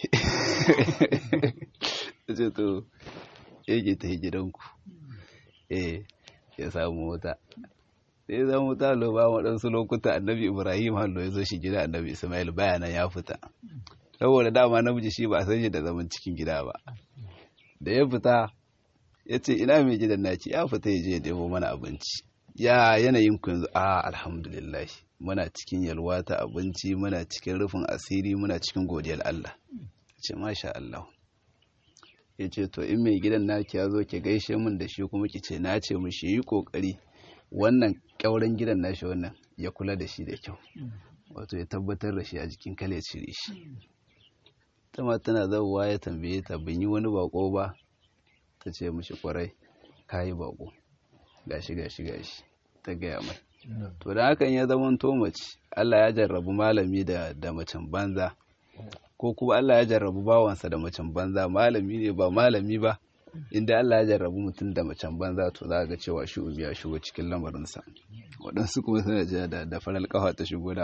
Speaker 1: ya ce to yake ta gidanku eh ya samu wuta sai ya samu wuta lo ba waɗansu lokuta annabi ibrahim hallo ya zo shi gida annabi ismail bayanan ya fita saboda dama namiji shi ba a sanya da zaman cikin gida ba da ya fita ya ce ina mai gidan naci ya fita ya je ya debo mana abinci ya yanayin ku yanzu a alhamdulillah muna cikin yalwa ta abinci muna cikin rufin asiri muna cikin godiyar Allah ce masha Allah ya ce to in mai gidan naki ya zo ki gaishe min da shi kuma ki ce na ce mu shi yi kokari wannan kyauren gidan nashi wannan ya kula da shi da kyau wato ya tabbatar da shi a jikin kale cire shi ta ma tana zauwa ya tambaye ta bin yi wani bako ba ta ce mishi kwarai ka yi bako gashi gashi gashi ta gaya mai to da hakan ya zama to mace Allah ya jarrabu malami da da macen banza ko kuma Allah ya jarrabu bawansa da macen banza malami ne ba malami ba inda Allah ya jarrabu mutum da macen banza to za ga cewa shi ya shigo cikin lamarinsa waɗansu kuma suna jiya da da faral kafa ta shigo dama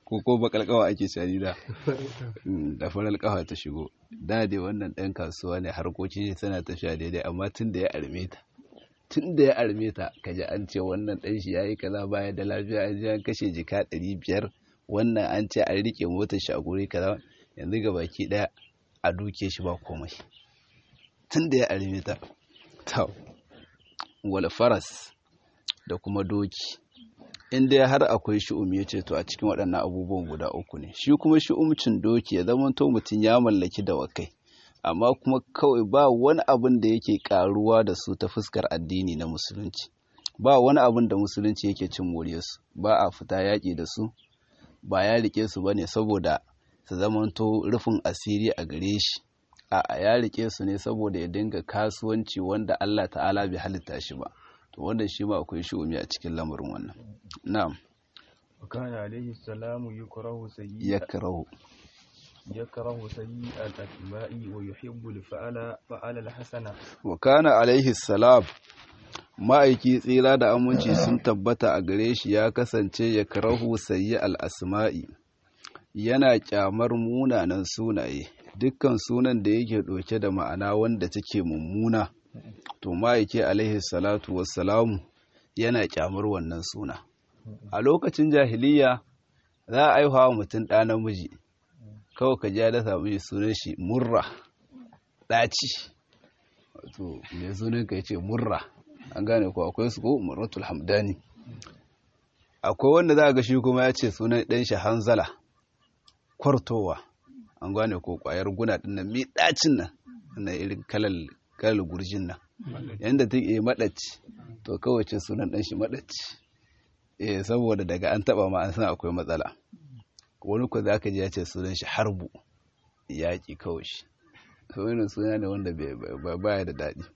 Speaker 1: ko ko bakal kawa ake shari da da farar kawa ta shigo da dai wannan ɗan kasuwa ne harkokin shi suna tafiya daidai amma tun da ya arme ta tun da ya arme ta kaji an ce wannan ɗan shi yayi kaza baya da lafiya an ji an kashe jika ɗari biyar wannan an ce an rike motar shi a guri kaza yanzu ga baki ɗaya a duke shi ba komai tun da ya arme ta ta wal faras da kuma doki in dai har akwai shi'um ya ce to a cikin waɗannan abubuwan guda uku ne shi kuma shi'umcin doki ya zama to mutum ya mallaki dawakai amma kuma kawai ba wani abin da yake karuwa da su ta fuskar addini na musulunci ba wani abin da musulunci yake cin moriyarsu ba a fita yaƙi da su ba ya rike su ba ne saboda su zamanto rufin asiri a gare shi a ya rike su ne saboda ya dinga kasuwanci wanda Allah ta'ala bai halitta shi ba to wannan shi ma akwai shi'umi a cikin lamarin wannan na'am
Speaker 2: وكان عليه السلام يكره سيء
Speaker 1: yakrahu
Speaker 2: يكره سيء الأتباع ويحب الفعل فعل الحسنة
Speaker 1: wa kana alaihi salam ma'aiki tsira da aminci sun tabbata a gare shi ya kasance ya karahu sayi al'asma'i yana kyamar munanan sunaye dukkan sunan da yake ɗauke da ma'ana wanda take mummuna to ma'aiki alaihi salatu wassalamu yana kyamar wannan suna a lokacin jahiliya za a aihuwa mutum ɗa namiji kawai ka ja da samu sunan shi murra ɗaci wato mai sunan ka ce murra an gane ko akwai su ko murratul hamdani akwai wanda za a ga shi kuma ya ce sunan ɗan shi hanzala kwartowa an gane ko ƙwayar guna ɗin nan mai ɗacin nan na irin kalal kalal gurjin nan yanda ta yi maɗaci to kawai ce sunan ɗan shi maɗaci eh saboda daga an taɓa ma an san akwai matsala wani ko za ka ji ya ce sunan shi harbu yaƙi kawai shi wani suna ne wanda baya da daɗi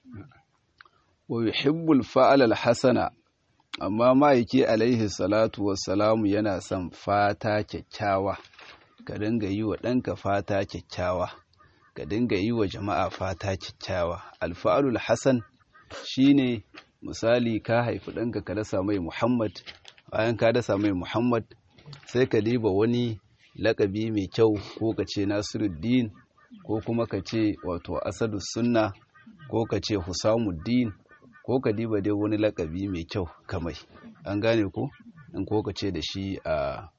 Speaker 1: wa yuhibbul fa'al al-hasana amma ma'aiki alaihi salatu wassalamu yana son fata kyakkyawa ka dinga yi wa ɗanka fata kyakkyawa ka dinga yi wa jama'a fata kyakkyawa alfa'alul hasan shine misali ka haifi ɗanka ka dasa mai muhammad bayan ka dasa mai muhammad sai ka diba wani lakabi mai kyau ko ka ce nasiruddin ko kuma ka ce wato asadu sunna ko ka ce husamuddin ko ka diba dai wani lakabi mai kyau kamai an gane ko in ko ka ce da shi a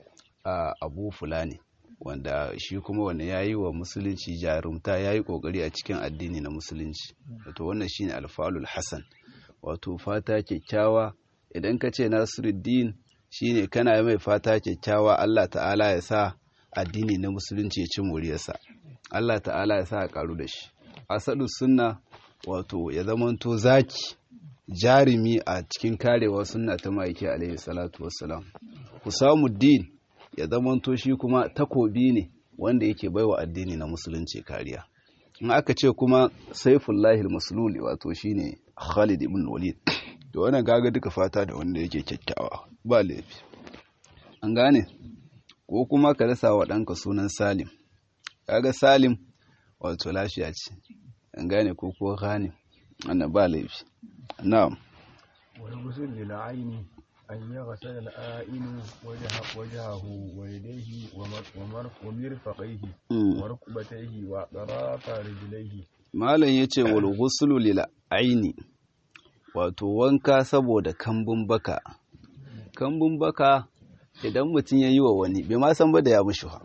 Speaker 1: abu fulani wanda shi kuma wanda ya yi wa musulunci jarumta ya yi kokari a cikin addini na musulunci wato wannan shine alfalul hassan wato fata kyakkyawa idan ka ce nasiruddin shine kana mai fata kyakkyawa allah ta'ala ya sa addini na musulunci ya ci moriyarsa Allah ta'ala ya sa a karu da shi asadu sunna wato ya zamanto zaki jarumi a cikin karewa sunna ta ma'aiki alaihi salatu wassalam husamuddin ya zamanto shi kuma takobi ne wanda yake baiwa addini na musulunci kariya in aka ce kuma saifullahi maslul wato shine Khalid ibn Walid to wannan gaga duka fata da wanda yake kyakkyawa ba laifi an gane ko kuma ka rasa wa ɗanka sunan Salim kaga Salim wato lafiya ce an gane ko ko ghanim wannan ba laifi na'am
Speaker 2: والغسل للعين أن يغسل الآئن وجه وجهه ويديه ومرفقيه وركبتيه وأطراف رجليه
Speaker 1: malam yace wal ghuslu lil aini wato wanka saboda kambun baka kambun baka idan mutum ya yi wa wani bai ma san ba da ya mushi ha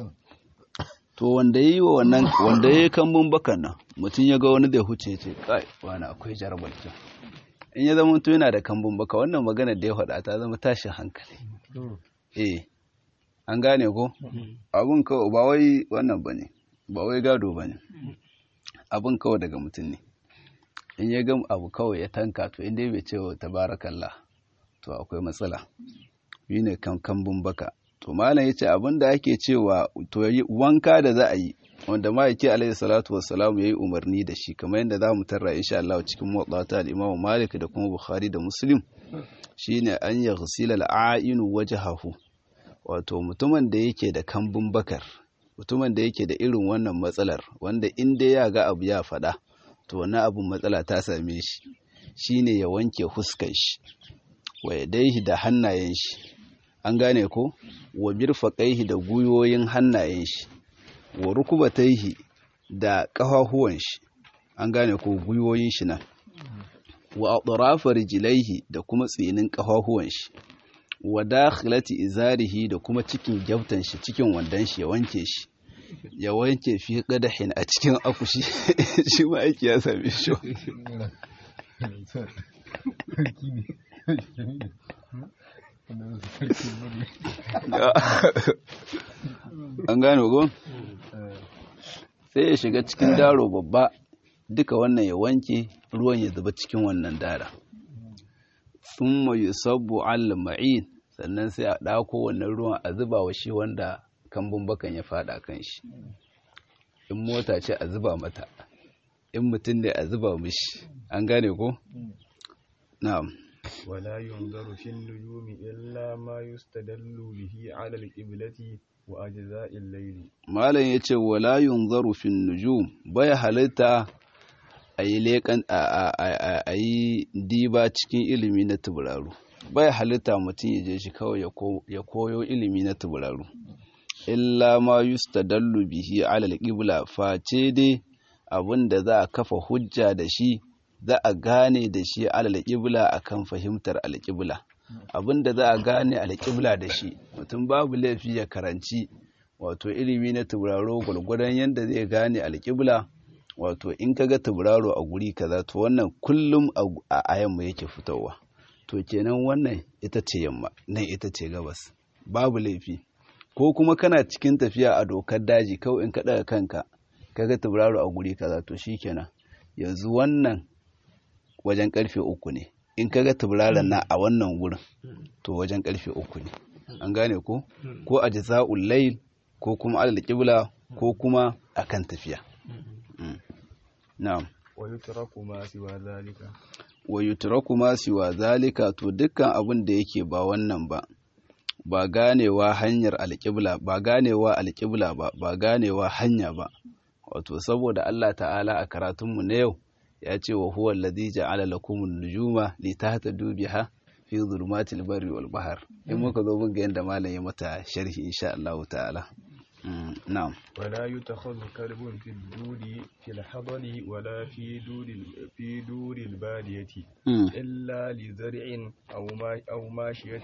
Speaker 1: to wanda ya yi wa wannan wanda ya yi kambun bakan nan mutum ya ga wani da ya huce ce kai wani akwai jarabar kyau in ya zama to yana da kambun baka wannan magana da ya faɗa ta zama tashin hankali eh an gane ko abun kawai ba wai wannan ba ne ba wai gado ba ne abun kawai daga mutum ne in ya ga abu kawai ya tanka to inda bai ce wa tabarakallah to akwai matsala shi ne kambun baka to malam ya ce abin da ake cewa to wanka da za a yi wanda ma'aiki alaihi salatu wassalamu ya yi umarni da shi kamar yadda za mu tarra insha Allah cikin motsa al-Imam Malik da kuma Bukhari da Muslim shine an ya ghusila al-a'inu wajhahu wato mutumin da yake da kambun bakar mutumin da yake da irin wannan matsalar wanda in dai ya ga abu ya faɗa to wannan abun matsala ta same shi shine ya wanke huskar shi wa yadaihi da hannayen shi an gane ko wa mirfaqaihi da guyoyin hannayen shi wa rukubataihi da ƙafafuwan shi an gane ko guyoyin shi nan wa atrafa rijlaihi da kuma tsinin ƙafafuwan shi wa dakhilati izarihi da kuma cikin gyautan shi cikin wandan shi ya wanke shi ya wanke fi qadahin a cikin akushi shi ma aiki ya same shi an gane go sai ya shiga cikin daro babba duka wannan ya wanke ruwan ya zuba cikin wannan dara sun mai sabu al-ma'in sannan sai a ɗako wannan ruwan a zuba wa shi wanda kambun bakan ya fada kan shi in mota ce a zuba mata in mutum ne a zuba mishi an gane ko? na'am
Speaker 2: ولا ينظر في النجوم إلا ما يستدل به على القبلة وأجزاء الليل
Speaker 1: malam ya ce wala yunzaru fin nujum baya halitta a yi leƙan a yi diba cikin ilimi na tuburaru baya halitta mutum ya je shi kawai ya koyo ilimi na tuburaru illa ma yustadallu bihi ala alqibla face dai abin da za a kafa hujja da shi za a gane da shi ala alqibla akan fahimtar alqibla abin da za a gane alqibla da shi mutum babu laifi ya karanci wato ilimi na tauraro gwargwadon yadda zai gane alƙibla wato in kaga tauraro a guri kaza to wannan kullum a yamma yake fitowa to kenan wannan ita ce yamma nan ita ce gabas babu laifi ko kuma kana cikin tafiya a dokar daji kawai in ka daga kanka kaga tauraro a guri kaza to shikenan yanzu wannan wajen karfe uku ne in kaga tauraron na a wannan gurin to wajen karfe uku ne an gane ko ko a jaza'ul layl ko kuma alal qibla ko kuma akan tafiya na'am
Speaker 2: wa yutraku ma siwa zalika
Speaker 1: wa yutraku ma siwa zalika to dukkan abin da yake ba wannan ba ba ganewa hanyar alƙibla ba ganewa alƙibla ba ba ganewa hanya ba wato saboda Allah ta'ala a karatunmu na yau ya ce wa huwa alladhi ja'ala lakum an-nujuma litahtadu biha fi dhulumatil barri wal bahr in muka zo mun ga yanda malam ya mata sharhi insha Allah ta'ala na'am
Speaker 2: ولا يتخذ كلب في الدور في الحضر ولا في دور في دور البادية إلا لزرع أو ما أو ماشية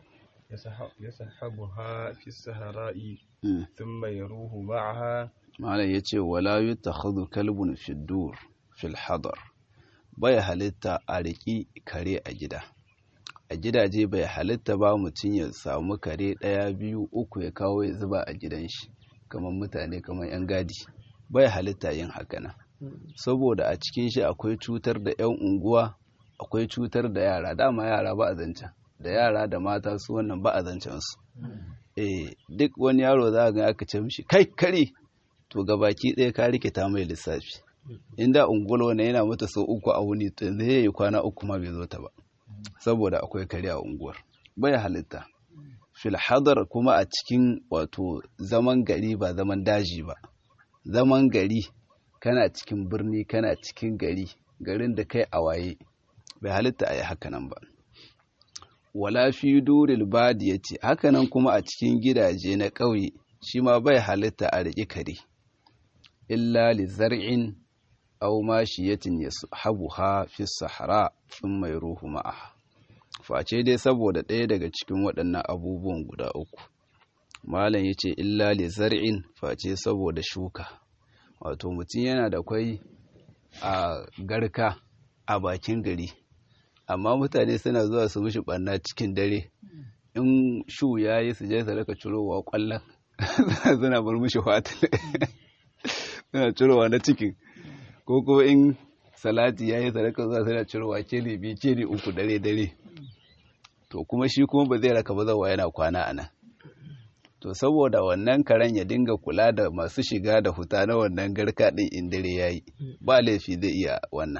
Speaker 2: يسحبها في السهراء ثم يروه معها
Speaker 1: malam ya ce wala yi ta hadu kalbun fidur fil hadar bai halitta a riƙi kare a gida a gidaje bai halitta ba mutum ya samu kare ɗaya biyu uku ya kawo ya zuba a gidan shi kamar mutane kamar 'yan gadi bai halitta yin haka saboda a cikin shi akwai cutar da 'yan unguwa akwai cutar da yara dama yara ba a zancen da yara da mata su wannan ba a zancen su eh duk wani yaro za ga aka ce mishi kai kare to gabaki ɗaya ka rikita mai lissafi inda ungulu ne yana mata sau uku a wuni to yanzu yayi kwana uku ma bai zo ta ba saboda akwai kare a unguwar bai halitta fil hadar kuma a cikin wato zaman gari ba zaman daji ba zaman gari kana cikin birni kana cikin gari garin da kai a waye bai halitta a yi hakanan ba wala fi duril badiyati hakanan kuma a cikin gidaje na ƙauye shi ma bai halitta a riƙi kare illa li zar'in aw mashiyatin yashabuha fi sahara thumma yaruhu ma'aha face dai saboda ɗaya daga cikin waɗannan abubuwan guda uku malam yace illa li zar'in face saboda shuka wato mutum yana da kwai a garka a bakin gari amma mutane suna zuwa su mishi ɓanna cikin dare in shu ya yi su je su raka cirowa ƙwallon suna bar mishi fatin suna cirowa na cikin ko kuma in salati ya yi sadaka zuwa suna cirowa keli biyu keli uku dare dare to kuma shi kuma ba zai raka ba zawa yana kwana a nan to saboda wannan karen ya dinga kula da masu shiga da huta na wannan garka ɗin in dare ya yi ba laifi zai iya wannan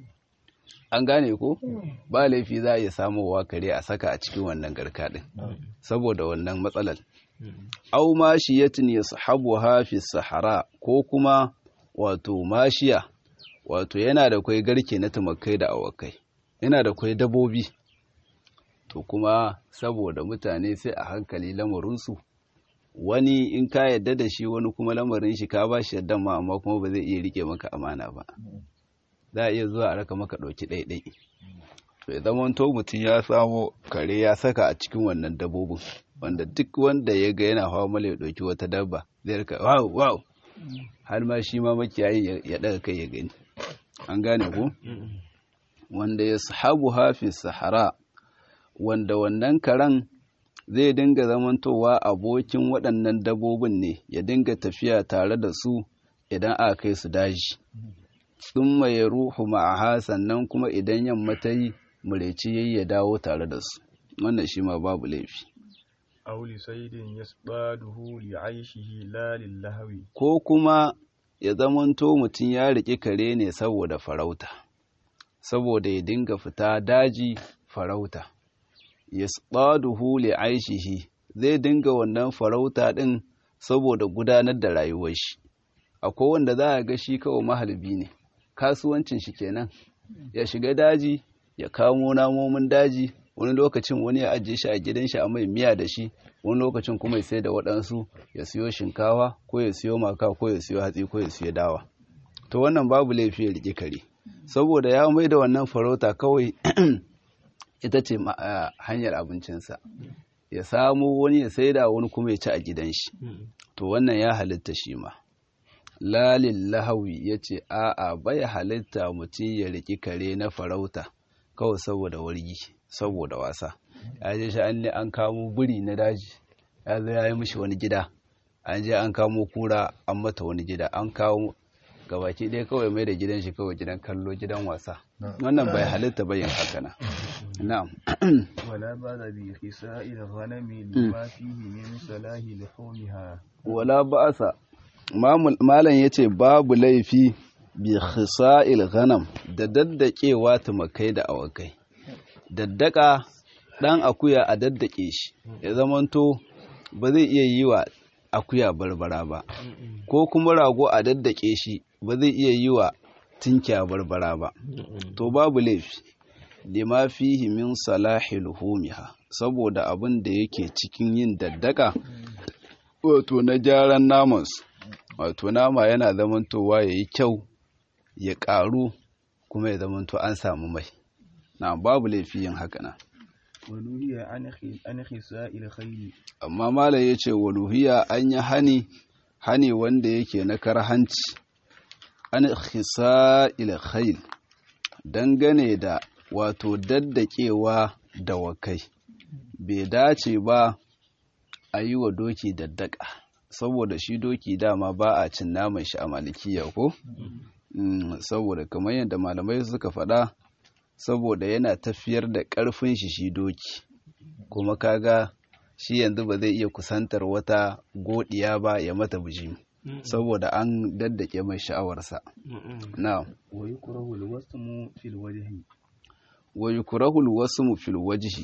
Speaker 1: an gane ko ba laifi za a iya samowa kare a saka a cikin wannan garka ɗin saboda wannan matsalar au mashiyatin yashabuha fi sahara ko kuma wato mashiya wato yana da kwai garke na tumakai da awakai yana da kwai dabobi to kuma saboda mutane sai a hankali lamarinsu wani in ka yadda da shi wani kuma lamarin shi ka ba shi yadda ma amma kuma ba zai iya rike maka amana ba za a iya zuwa a raka maka ɗauki ɗaiɗai to ya zama to mutum ya samo kare ya saka a cikin wannan dabbobin wanda duk wanda ya ga yana hawa mala ya ɗauki wata dabba zai rika wow wow har ma shi ma makiyayin ya ɗaga kai ya gani an gane ko wanda ya sahabu hafi sahara wanda wannan karen zai dinga zamantowa abokin waɗannan dabbobin ne ya dinga tafiya tare da su idan aka kai su daji tsumma ya ruhu ma'aha sannan kuma idan yamma ta yi mureci yayi ya dawo tare da su wannan shi ma babu laifi
Speaker 2: aw li saydin yasbaduhu li aishihi la lil lahwi
Speaker 1: ko kuma ya zamanto mutum ya riƙi kare ne saboda farauta saboda ya dinga fita daji farauta yasbaduhu li aishihi zai dinga wannan farauta din saboda gudanar da rayuwar shi akwai wanda za a ga shi kawai mahalbi ne kasuwancin shi kenan ya shiga daji ya kamo namomin daji wani lokacin wani ya ajiye shi a gidan shi a mai miya da shi wani lokacin kuma ya sai da waɗansu ya siyo shinkawa ko ya siyo maka ko ya siyo hatsi ko ya siyo dawa to wannan babu laifi ya riƙe kare saboda ya mai da wannan farauta kawai ita ce hanyar abincinsa ya samu wani ya sai da wani kuma ya ci a gidan shi to wannan ya halitta shi ma lalin lahawi ya ce a'a bai halitta mutum ya riƙi kare na farauta kawai saboda wargi saboda wasa ya je shi an ne an kamo buri na daji ya zo ya yi mishi wani gida an je an kamo kura an mata wani gida an kawo gabaki ɗaya kawai mai da gidan shi kawai gidan kallo gidan wasa wannan bai halitta bayan haka na na'am
Speaker 2: wala ba da bi khisa'il ghanami lima fihi min salahi luhumiha
Speaker 1: wala ba'asa malam yace babu laifi bi khisa'il ghanam da daddakewa tumakai da awakai daddaka dan akuya a daddake shi ya zamanto ba zai iya yi wa akuya barbara ba ko kuma rago a daddake shi ba zai iya yi wa tinkiya barbara ba to babu laifi lima fihi min salahi luhumiha saboda abin da yake cikin yin daddaka wato na gyaran namansu wato nama yana zamantowa ya yi kyau ya ƙaru kuma ya zamanto an samu mai na babu laifi yin haka na
Speaker 2: waluhiya an khisa'il khayli
Speaker 1: amma malam ya ce waluhiya an yi hani hani wanda yake na karhanci an khisa'il khayl dangane da wato daddakewa da wakai bai dace ba a yi wa doki daddaka saboda shi doki dama ba a cin naman shi a malikiya ko saboda kamar yadda malamai suka faɗa saboda yana tafiyar da ƙarfin shi shi doki kuma kaga shi yanzu ba zai iya kusantar wata godiya ba ya mata bijimi saboda an daddake mai sha'awarsa na
Speaker 2: wa yukrahu alwasmu fil wajhi
Speaker 1: wa yukrahu alwasmu fil wajhi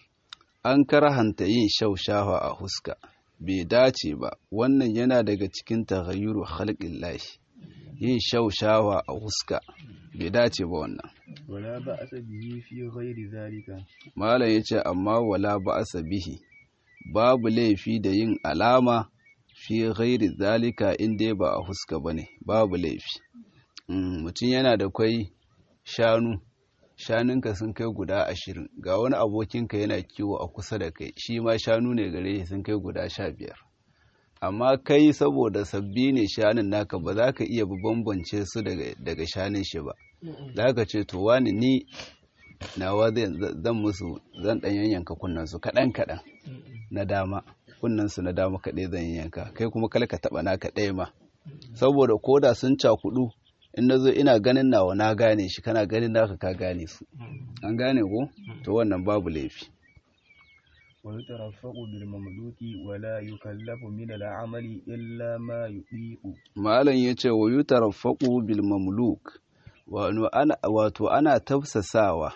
Speaker 1: an karhanta yin shaushawa a huska bai dace ba wannan yana daga cikin taghayyuru khalqillahi yin shaushawa a huska bai dace ba wannan
Speaker 2: wala ba'asa bihi fi ghairi zalika
Speaker 1: malam yace amma wala ba'asa bihi babu laifi da yin alama fi ghairi zalika in dai ba a huska bane babu laifi mutum yana da kwai shanu shanunka sun kai guda ashirin ga wani abokinka yana kiwo a kusa da kai shi ma shanu ne gare shi sun kai guda sha biyar amma kai saboda sabbi ne shanun naka ba za ka iya bambance su daga shanun shi ba za ka ce to wani ni nawa zan musu zan ɗan yanyanka kunnan su kaɗan kaɗan na dama kunnan su na dama kaɗai zan yanka kai kuma kal ka taɓa naka ɗaya ma saboda koda sun cakudu in na zo ina ganin nawa na gane shi kana ganin naka ka gane su an gane ko to wannan babu laifi
Speaker 2: ويترفق بالمملوك ولا يكلف من العمل إلا ما يطيق
Speaker 1: malam yace wa yutarfaqu bil mamluk wato ana tafsasawa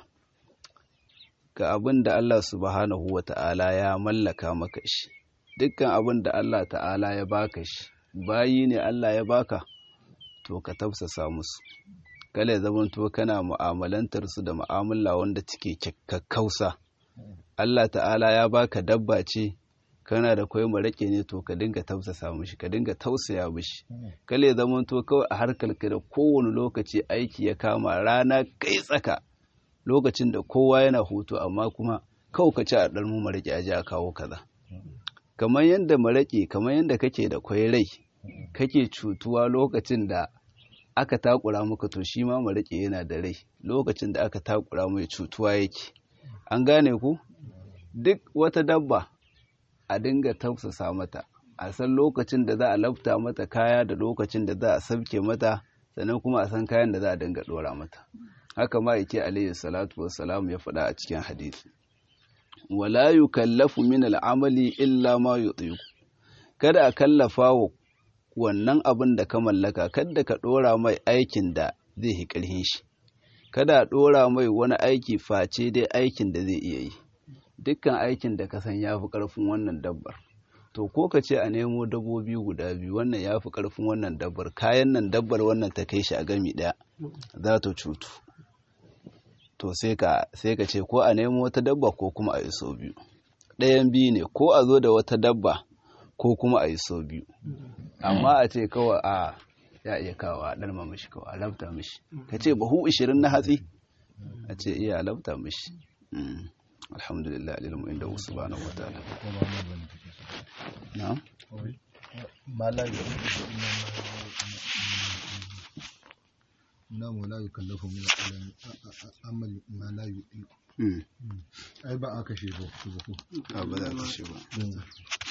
Speaker 1: ga abin da Allah subhanahu wata'ala ya mallaka maka shi dukkan abin da Allah ta'ala ya baka shi bayi ne Allah ya baka to ka tafsasa musu kala ya zamanto kana mu'amalantar su da mu'amala wanda take kakkausa Allah ta'ala ya baka dabba ce kana da kwai maraƙe ne to ka dinga tausasa mishi ka dinga tausaya mishi kale zaman to kawai a harkar ka da kowane lokaci aiki ya kama rana kai tsaka lokacin da kowa yana hutu amma kuma kawai ka ci a ɗan mu maraƙe a ji a kawo kaza kamar yadda maraƙe kamar yadda kake da kwai rai kake cutuwa lokacin da aka takura maka to shi ma maraƙe yana da rai lokacin da aka takura mai cutuwa yake an gane ku duk wata dabba a dinga tausasa mata a san lokacin da za a lafta mata kaya da lokacin da za a sabke mata sannan kuma a san kayan da za a dinga dora mata haka ma yake alayhi salatu wassalam ya faɗa a cikin hadisi wala yukallafu min al'amali illa ma yutiqu kada a kallafa wa wannan abin da ka mallaka kada ka dora mai aikin da zai yi ƙarfin shi kada a dora mai wani aiki face dai aikin da zai iya yi dukkan aikin da ka san ya fi ƙarfin wannan dabbar to ko ka ce a nemo dabbobi guda biyu wannan ya fi ƙarfin wannan dabbar kayan nan dabbar wannan ta kai shi a gami ɗaya za ta cutu to sai ka ce ko a nemo wata dabba ko kuma a yi so biyu ɗayan biyu ne ko a zo da wata dabba ko kuma a yi so biyu amma a ce kawai a ya iya kawo a ɗalma mishi kawai a lafta mishi ka ce bahu ishirin na hatsi a ce iya lafta mishi alhamdulillah alilmu inda subhanahu wa ta'ala na'am
Speaker 3: na mu la yukallafu min amal ma la yuqiqu ai ba aka shi ba
Speaker 1: ba za ka shi ba